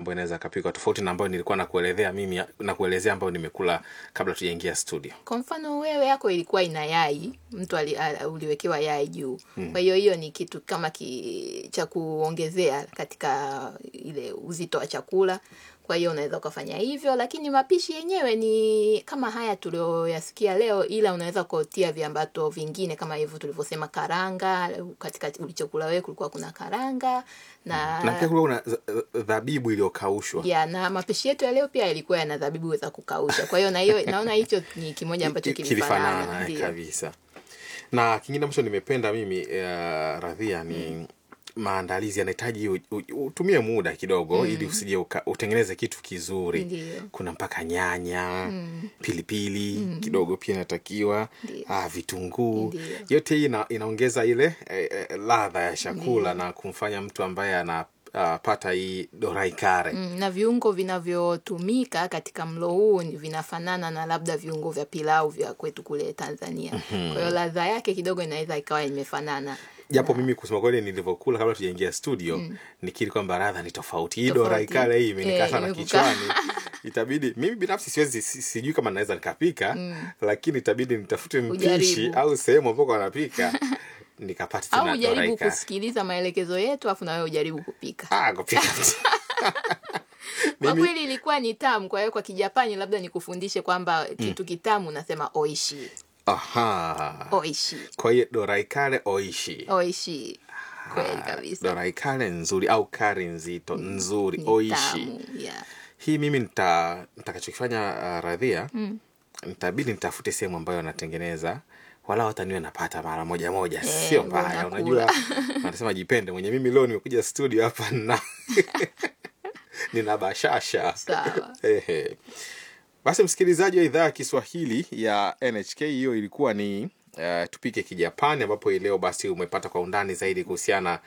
ambayo inaweza kapikwa tofauti na ambayo nilikuwa nakuelezea mimi nakuelezea ambayo nimekula kabla tujaingia studio kwa mfano wewe yako ilikuwa ina yai mtu ali, a, uliwekewa yai juu mm. kwa hiyo hiyo ni kitu kama ki, cha kuongezea katika ile uzito wa chakula kwa hiyo unaweza ukafanya hivyo lakini mapishi yenyewe ni kama haya tulioyasikia leo ila unaweza kutia viambato vingine kama hivyo tulivyosema karanga katika ulichokula wewe kulikuwa kuna karanga na na pia kulikuwa kuna za- dhabibu iliyokaushwa ya na mapishi yetu ya leo pia yalikuwa yana dhabibu za kukausha kwa hiyo na hiyo naona hicho ni kimoja ambacho Ki- kilifanana kilifanana eh, ndio kabisa na kingine ambacho nimependa mimi uh, radhia ni maandalizi yanahitaji u- u- utumie muda kidogo ili usije uka- utengeneze kitu kizuri Ndiyo. kuna mpaka nyanya pilipili kidogo pia inatakiwa Ndiyo. ah, vitunguu Ndiyo. yote hii ina, inaongeza ile eh, eh, ladha ya chakula na kumfanya mtu ambaye anapata hii dorai kare Mm, na viungo vinavyotumika katika mlo huu ni vinafanana na labda viungo vya pilau vya kwetu kule Tanzania. Kwa hiyo ladha yake kidogo inaweza ikawa imefanana. japo mimi kusema kweli nilivyokula kabla tujaingia studio nikiri kwamba radha ni tofauti hii Tofauti. dorai kale hii imenikaa Eh, sana imekukaa. kichwani itabidi mimi binafsi siwezi si- sijui kama naweza nikapika lakini itabidi nitafute mpishi Ujaribu. au sehemu ambako wanapika nikapata Au tena ujaribu dorai kale kusikiliza maelekezo yetu afu na wewe ujaribu kupika. ah kupika Kwa mimi kweli ilikuwa ni tamu, kwa hiyo kwa Kijapani labda nikufundishe kwamba kitu kitamu unasema oishi. aha Oishi. kwa hiyo dorai kale oishi Oishi. Kweli kabisa. dorai kale nzuri au kari nzito nzuri Ni oishi tamu. Yeah. hii mimi nita nitakachokifanya uh, radhia mm. nitabidi nitafute sehemu ambayo wanatengeneza wala hata niwe napata mara moja moja Eh, sio mbaya unakula. unajua wanasema jipende mwenye mimi leo nimekuja studio hapa na nina bashasha Sawa. Ehe. basi msikilizaji wa idhaa ya kiswahili ya nhk hiyo ilikuwa ni uh, tupike kijapani ambapo hii leo basi umepata kwa undani zaidi kuhusiana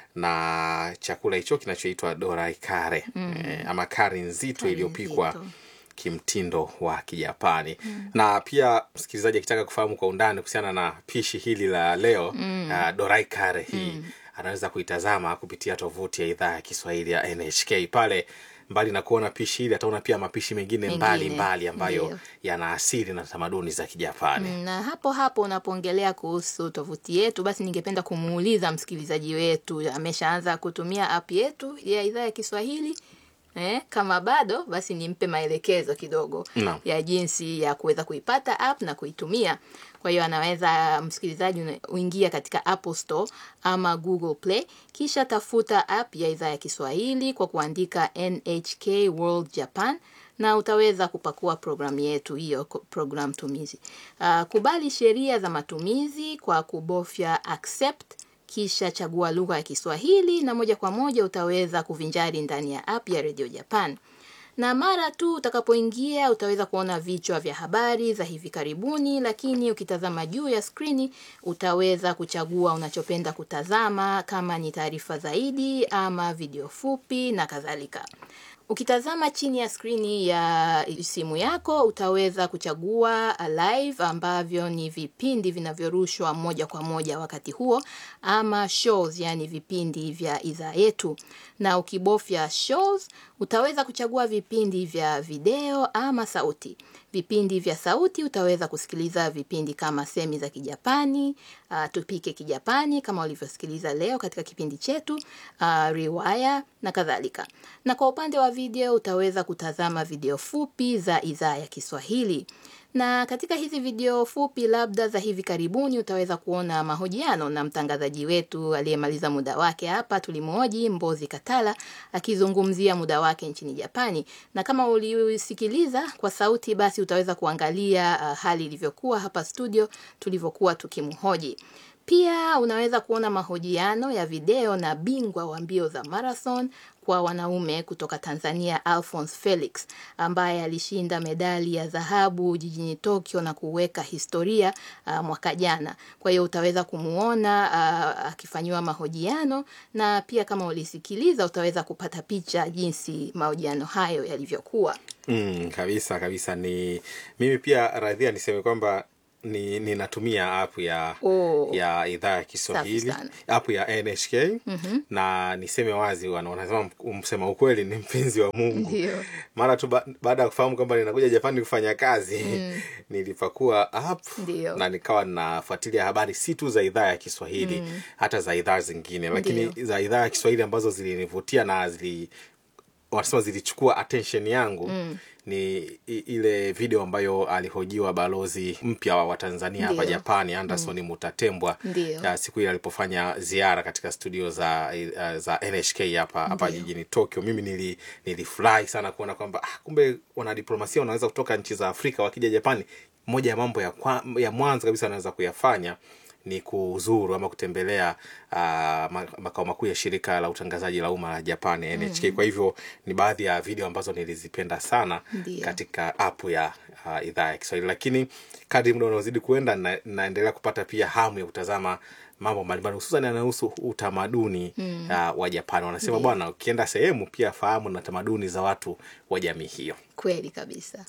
na chakula hicho kinachoitwa dorai kare mm. eh, ama kari nzito Kari iliyopikwa nzito. kimtindo wa kijapani mm. na pia msikilizaji akitaka kufahamu kwa undani kuhusiana na pishi hili la leo mm. uh, dorai kare hii mm. anaweza kuitazama kupitia tovuti ya idhaa ya kiswahili ya nhk pale mbali na kuona pishi hili ataona pia mapishi mengine Mengine, mbali mbali ambayo ndiyo. yana asili na tamaduni za kijapani Mm, na hapo hapo unapoongelea kuhusu tovuti yetu basi ningependa kumuuliza msikilizaji wetu ameshaanza kutumia app yetu ya idhaa ya kiswahili eh, kama bado basi nimpe maelekezo kidogo Naam. ya jinsi ya kuweza kuipata app na kuitumia kwa hiyo anaweza msikilizaji una- uingia katika apple store ama google play kisha tafuta app ya idhaa ya kiswahili kwa kuandika nhk world japan na utaweza kupakua programu yetu hiyo ko- program tumizi uh, kubali sheria za matumizi kwa kubofya accept kisha chagua lugha ya kiswahili na moja kwa moja utaweza kuvinjari ndani ya app ya radio japan na mara tu utakapoingia utaweza kuona vichwa vya habari za hivi karibuni lakini ukitazama juu ya skrini utaweza kuchagua unachopenda kutazama kama ni taarifa zaidi ama video fupi na kadhalika ukitazama chini ya skrini ya simu yako utaweza kuchagua live ambavyo ni vipindi vinavyorushwa moja kwa moja wakati huo ama shows yani vipindi vya idhaa yetu na ukibofya shows utaweza kuchagua vipindi vya video ama sauti vipindi vya sauti utaweza kusikiliza vipindi kama semi za kijapani uh, tupike kijapani kama ulivyosikiliza leo katika kipindi chetu uh, riwaya na kadhalika na kwa upande wa video utaweza kutazama video fupi za idhaa ya kiswahili na katika hizi video fupi labda za hivi karibuni utaweza kuona mahojiano na mtangazaji wetu aliyemaliza muda wake hapa tulimhoji mbozi katala akizungumzia muda wake nchini japani na kama ulisikiliza kwa sauti basi utaweza kuangalia uh, hali ilivyokuwa hapa studio tulivyokuwa tukimhoji pia unaweza kuona mahojiano ya video na bingwa wa mbio za marathon kwa wanaume kutoka Tanzania Alphonse Felix ambaye alishinda medali ya dhahabu jijini Tokyo na kuweka historia uh, mwaka jana. Kwa hiyo utaweza kumuona uh, akifanyiwa mahojiano na pia kama ulisikiliza utaweza kupata picha jinsi mahojiano hayo yalivyokuwa. mm, kabisa kabisa ni mimi pia radhia niseme kwamba ni ninatumia app ya Oh. ya idhaa ya Kiswahili sana. app ya NHK na niseme wazi, wana- wanasema msema ukweli ni mpenzi wa Mungu. Ndio. Mara tu ba, baada ya kufahamu kwamba ninakuja Japani kufanya kazi nilipakua app Ndio. na nikawa nafuatilia habari si tu za idhaa ya Kiswahili hata za idhaa zingine, lakini Ndio. za idhaa ya Kiswahili ambazo zilinivutia na zili wanasema zilichukua attention yangu ni i- ile video ambayo alihojiwa balozi mpya wa Tanzania hapa Ndio. Japani Anderson Mutatembwa Ndio. ya siku ile alipofanya ziara katika studio za uh, za NHK hapa hapa Ndio. jijini Tokyo. Mimi nili nilifurahi sana kuona kwamba ah, kumbe wanadiplomasia wanaweza kutoka nchi za Afrika wakija Japani. Moja ya mambo ya, kwa, ya mwanzo kabisa wanaweza kuyafanya ni kuzuru ama kutembelea uh, ma- makao makuu ya shirika la utangazaji la umma la Japan NHK. Kwa hivyo ni baadhi ya video ambazo nilizipenda sana Ndio. katika app ya uh, idhaa ya Kiswahili, lakini kadri muda unaozidi kuenda na, naendelea kupata pia hamu ya kutazama mambo mbalimbali hususan yanayohusu utamaduni uh, wa Japan. Wanasema bwana, ukienda sehemu pia fahamu na tamaduni za watu wa jamii hiyo. Kweli kabisa.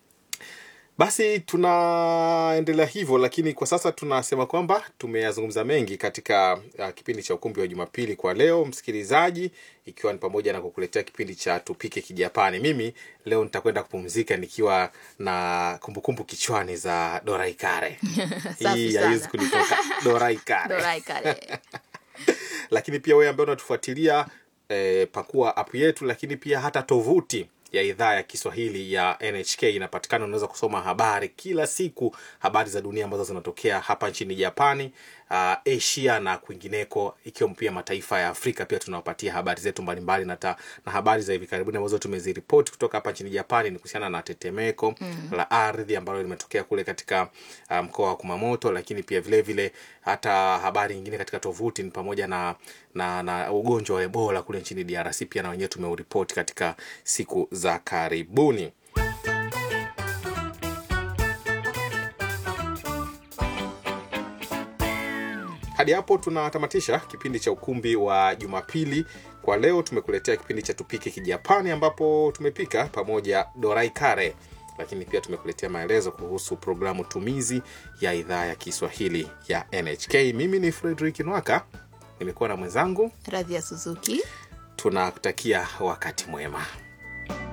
Basi tunaendelea hivyo, lakini kwa sasa tunasema kwamba tumeyazungumza mengi katika uh, kipindi cha ukumbi wa Jumapili kwa leo, msikilizaji, ikiwa ni pamoja na kukuletea kipindi cha tupike Kijapani. Mimi leo nitakwenda kupumzika nikiwa na kumbukumbu kichwani za Dorai Kare. Safi Hii sana. haiwezi kunitoka Dorai Kare Dorai kare. lakini pia wewe ambaye unatufuatilia eh, pakua app yetu, lakini pia hata tovuti ya idhaa ya Kiswahili ya NHK inapatikana. Unaweza kusoma habari kila siku, habari za dunia ambazo zinatokea hapa nchini Japani, uh, Asia na kwingineko, ikiwa pia mataifa ya Afrika. Pia tunawapatia habari zetu mbalimbali na, ta, na habari za hivi karibuni ambazo tumeziripoti kutoka hapa nchini Japani ni kuhusiana na tetemeko la ardhi ambalo limetokea kule katika uh, mkoa wa Kumamoto, lakini pia vile vile hata habari nyingine katika tovuti ni pamoja na na, na ugonjwa wa Ebola kule nchini DRC pia na wenyewe tumeuripoti katika siku za karibuni. Hadi hapo tunatamatisha kipindi cha ukumbi wa Jumapili kwa leo. Tumekuletea kipindi cha tupike Kijapani ambapo tumepika pamoja dorai kare, lakini pia tumekuletea maelezo kuhusu programu tumizi ya idhaa ya Kiswahili ya NHK. Mimi ni Fredrick Nwaka, nimekuwa na mwenzangu. Radhi ya Suzuki. Tunakutakia wakati mwema.